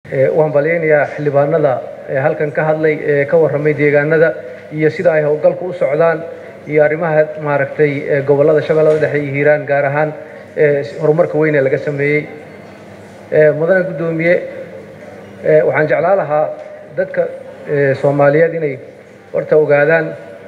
waan balyaynayaa xildhibaanada halkan ka hadlay ee ka warramay deegaanada iyo sida ay howlgalku u socdaan iyo arrimaha maaragtay gobollada shabeellada dhexe iyo hiiraan gaar ahaan horumarka weyn ee laga sameeyey mudane guddoomiye waxaan jeclaa lahaa dadka soomaaliyeed inay horta ogaadaan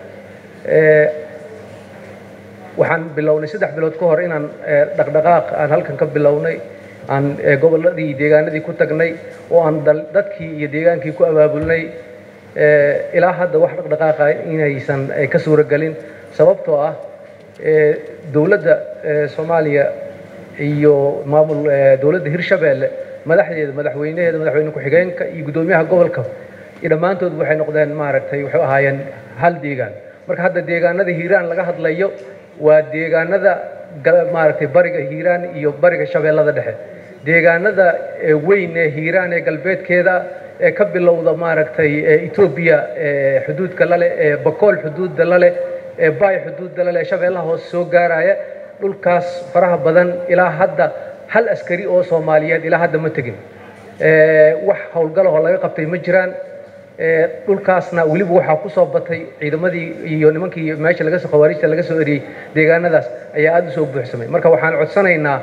waxaan bilownay saddex bilood ka hor inaan dhaqdhaqaaq aan halkan ka bilownay aan gobolladii deegaanadii ku tagnay oo aan dadkii iyo deegaankii ku abaabulnay ilaa hadda wax dhaqdhaqaaqa inaysan ka suuragelin sababtoo ah dowladda soomaaliya iyo maamul dowladda hirshabeelle madaxdeeda madaxweynaheeda madaxweyne ku-xigeenka iyo guddoomiyaha gobolka iyo dhammaantood waxay noqdeen maaragtay waxay ahaayeen hal deegaan marka hadda deegaanada hiiraan laga hadlayo waa deegaanada maaragtay bariga hiiraan iyo bariga shabeellada dhexe deegaanada weyn ee hiiraan ee galbeedkeeda ee ka bilowda maaragtay etoobiya xuduudka lale ee bakool xuduudda lale ee baay xuduudda lale ee shabeellaha hoose soo gaaraya dhulkaas faraha badan ilaa hadda hal askari oo soomaaliyeed ilaa hadda ma tegin wax howlgalahoo laga qabtay ma jiraan dhulkaasna weliba waxaa ku soo batay ciidamadii iyo nimankii meesha laga soo khawaarijta laga soo eriyey deegaanadaas ayaa aada u soo buuxsamay marka waxaan codsanaynaa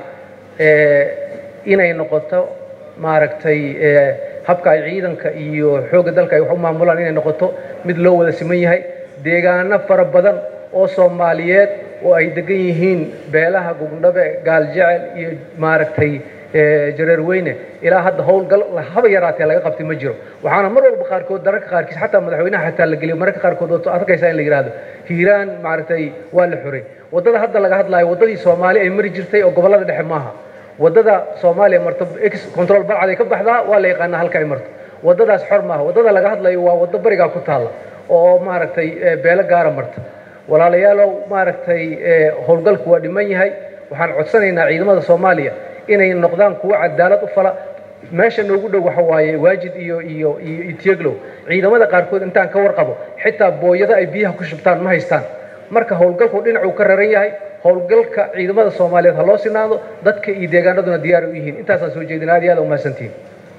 inay noqoto maaragtay habka ay ciidanka iyo xoogga dalka ay wax u maamulaan inay noqoto mid loo wada siman yahay deegaano fara badan oo soomaaliyeed oo ay degan yihiin beelaha gugndhabe gaaljecel iyo maaragtay jareer weyne ilaa hadda howlgal haba yaraatee laga qabtay ma jiro waxaana mar walba qaarkood dararka qaarkiis xataa madaxweynaha xataa la geliyo mararka qaarkood oo arkaysaa in la yidhaahdo hiiraan maaragtay waa la xoray waddada hadda laga hadlaayo waddadii soomaali ay mari jirtay oo gobollada dhexe maaha waddada soomaaliya marto x control balcad ay ka baxdaa waa la yaqaanaa halka ay marto waddadaas xor maaha waddada laga hadlayo waa waddo barigaa ku taalla oo maaragtay beelo gaara marta walaalayaalow maaragtay howlgalku waa dhiman yahay waxaan codsanaynaa ciidamada soomaaliya inay noqdaan kuwo cadaalad u fala meesha noogu dhow waxa waaye waajid iyo iyo iyo itieglow ciidamada qaarkood intaan ka warqabo xitaa booyado ay biyaha ku shubtaan ma haystaan marka howlgalku dhinacuu ka raran yahay howlgalka ciidamada soomaaliyeed ha loo sinaado dadka iyo deegaanaduna diyaar u yihiin intaasaan soo jeedin aad iyo aad umahadsantihin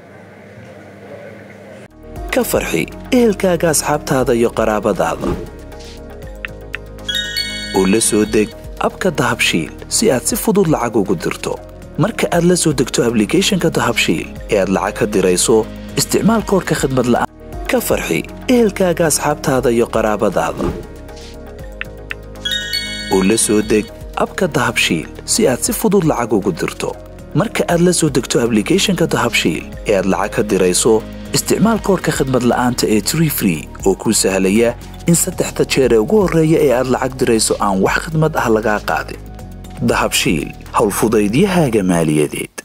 ka farxi ehelkaaga asxaabtaada iyo qaraabadaada oo la soo deg abka dahabshiil si aad si fudud lacag ugu dirto marka aad la soo degto ablicathonka dahabshiil ee aad lacag ka dirayso isticmaal koorka khadmad la'aan ka farxi ehelkaaga asxaabtaada iyo qaraabadaada oo la soo deg abka dahabshiil si aad si fudud lacag ugu dirto marka aad la soo degto ablicathonka dahabshiil ee aad lacag ka dirayso isticmaal koorka khadmad la'aanta ee tree free oo kuu sahlaya in saddexda jeer ee ugu horreeya ee aad lacag dirayso aan wax khadmad ah lagaa qaadin dahabshiil howlfudaydiyahaaga maaliyadeed